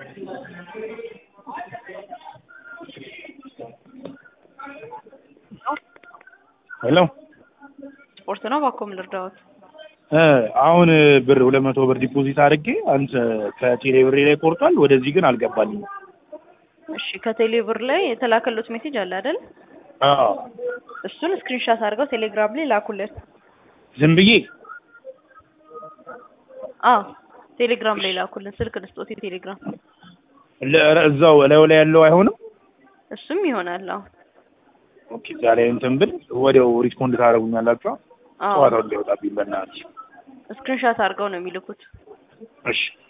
ሄሎ ስፖርት ነው ባኮም ልርዳዎት? እ አሁን ብር ሁለት መቶ ብር ዲፖዚት አድርጌ አንተ ከቴሌ ብሬ ላይ ቆርጧል። ወደዚህ ግን አልገባልኝም። እሺ ከቴሌ ብር ላይ የተላከሉት ሜሴጅ አለ አይደል? አዎ እሱን ስክሪንሻት አድርገው ቴሌግራም ላይ ላኩልን። ዝም ብዬ አዎ ቴሌግራም ላይ ላኩልን። ስልክ ልስጦት የቴሌግራም ለ- እዛው እላዩ ላይ ያለው አይሆንም። እሱም ይሆናል። አዎ ኦኬ እዛ ላይ እንትን ብል ወዲያው ሪስፖንድ ታደርጉኛላችሁ። አዎ ጨዋታው እንዳይወጣብኝ በእናትሽ። ስክሪንሻት አድርገው ነው የሚልኩት። እሺ